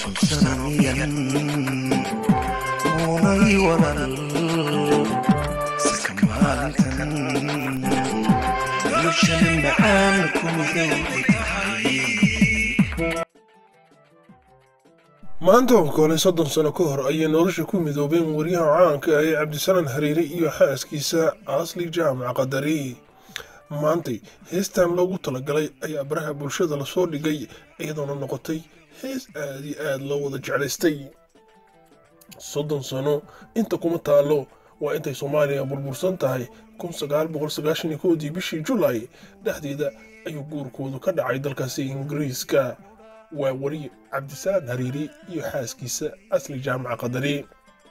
sunsanamiyan muunay walal saka maalintan noloshan macaan ku midowday tahay maanta oo kale soddon sano ka hor ayay nolosha ku midoobeen waryaha caanka ah ee cabdisalaan hariire iyo xaaskiisa asli jaamac qadari maantay heestan loogu talagalay ayaa baraha bulshada lasoo dhigay iyadoona noqotay hees aad iyo aad loo wada jeclaystay soddon sano inta kuma taalo waa intay soomaaliya burbursan tahay kun sagaal boqol sagaashan iyo kowdii bishii julaay dhexdeeda ayuu guurkoodu ka dhacay dalkaasi ingiriiska waa wari cabdisalaan hariiri iyo xaaskiisa asli jaamaca qadari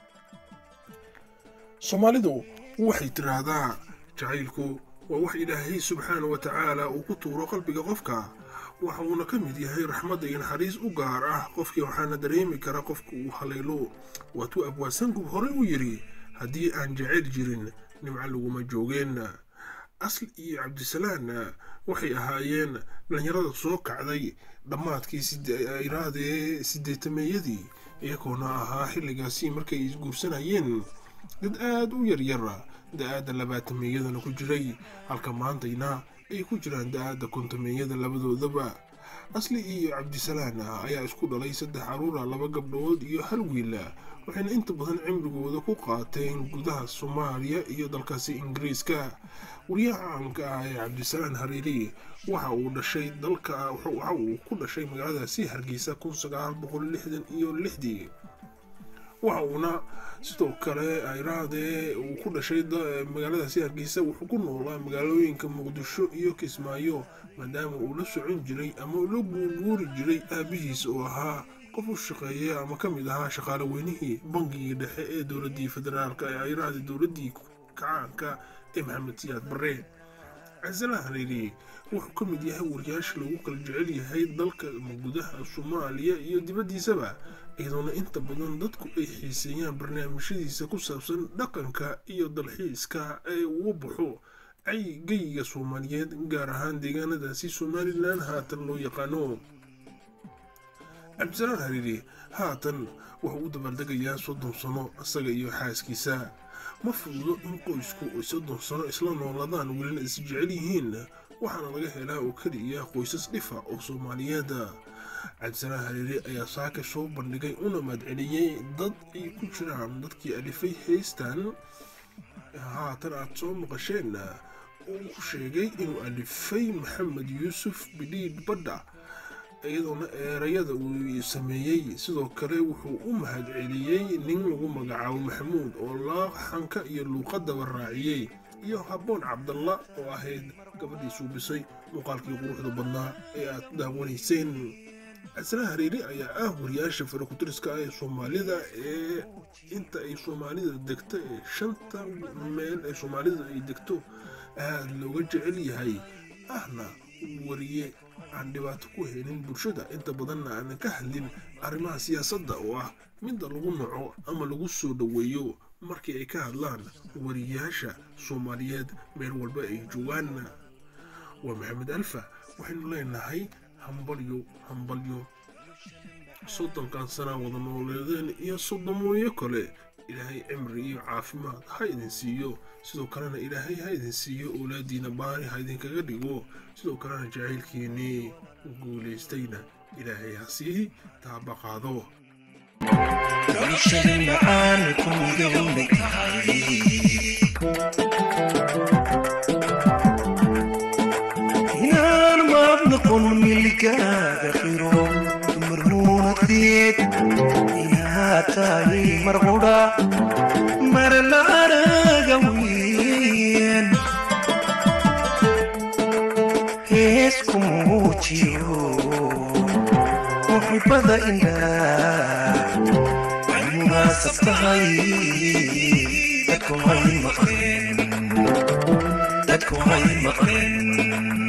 soomaalidu waxay tiraahdaa jacaylku waa wax ilaahay subxaana wa tacaala uu ku tuuro qalbiga qofka waxa uuna ka mid yahay raxmadda iyo naxariis u gaar ah qofkii waxaana dareemi kara qofka uu haleelo waatuu abwaasangub horey u yidhi haddii aan jacayl jirin nimco laguma joogeen asli iyo cabdisalaan waxay ahaayeen dhalinyarada soo kacday dhammaadkii iraadee sideetameeyadii iyagoona ahaa xilligaasi markay isguursanayeen dad aad u yaryara da-aadda labaatameeyadana ku jiray halka maantayna ay ku jiraan da-aadda kontameeyada labadoodaba asli iyo cabdisalaan ayaa isku dhalay saddex caruura laba gabdhood iyo hal wiila waxayna inta badan cimrigooda ku qaateen gudaha soomaaliya iyo dalkaasi ingiriiska wariyaha caanka ah ee cabdisalaan hariiri waxa uu dhashay dalka waxa uu ku dhashay magaaladaasi hargeysa kun sagaal boqol lixdan iyo lixdii waxa uuna sidoo kale ayraadee uu ku dhashay magaaladaasi hargeysa wuxuu ku noolaa magaalooyinka muqdisho iyo kismaayo maadaama uu la socon jiray ama la guurguuri jiray aabihiis oo ahaa qof u shaqeeya ama ka mid ahaa shaqaale weynihii bangigii dhexe ee dowladii federaalk ee ayraade dowladii kacaanka ee maxamed siyaad barre casala hariiri wuxuu ka mid yahay wariyaasha lagu kala jecel yahay dalka gudaha soomaaliya iyo dibaddiisaba iyadoona inta badan dadku ay xiiseeyaan barnaamijyadiisa ku saabsan dhaqanka iyo dalxiiska ee uu baxo geyga soomaaliyeed gaar ahaan deegaanadaasi somalilan haatan loo yaqaano cabdisalaan hariiri haatan wuxuu u dabaaldegayaa soddon sano isaga iyo xaaskiisa ma fududo in qoysku ay soddon sano isla nooladaan welina is jecel yihiin waxaana laga helaa oo keliya qoysas dhifa oo soomaaliyeed cabdisalaan hariiri ayaa saaka soo bandhigay una mahadceliyey dad ay ku jiraan dadkii alifay heystan haatan aad soo maqasheen uu ku sheegay inuu alifay maxamed yuusuf bidhiidh badha iyadoona eerayada uu sameeyey sidoo kale wuxuu u mahadceliyey nin lagu magacaabo maxamuud oo laaxanka iyo luuqadaba raaciyey iyo habboon cabdalla oo ahayd gabadhii suubisay muuqaalkii quruxda badnaa ee aad daawanayseen casra hariiri ayaa ah wariyaasha farakutiriska ah ee soomaalida ee inta ay soomaalida degto ee shanta meel ee soomaalida ay degto aada looga jecel yahay ahna wariye aan dhibaato ku helin bulshada inta badanna aanan ka hadlin arrimaha siyaasadda oo ah midda lagu naco ama lagu soo dhoweeyo markii ay ka hadlaan wariyaasha soomaaliyeed meel walba ay joogaan waa maxamed alfa waxaynu leenahay hambalyo hambalyo soddonkan sanaa wada nooleedeen iyo soddomooyo kale ilaahay cimri iyo caafimaad ha idin siiyo sidoo kalena ilaahay ha idin siiyo oolaadiina baari ha idinkaga dhigo sidoo kalena jacaylkiinnii guulaystayna ilaahay ha sii taabaqaado noloshan macaan ku midowday tahay inaan maad noqon milkaaga qiro dumar muunadeed inaad tahay mar qudha mar la araga weyn hees ku muujiyo muxibada indhaa ay munaasab tahay dadku hay maqleen dadku hay maqleen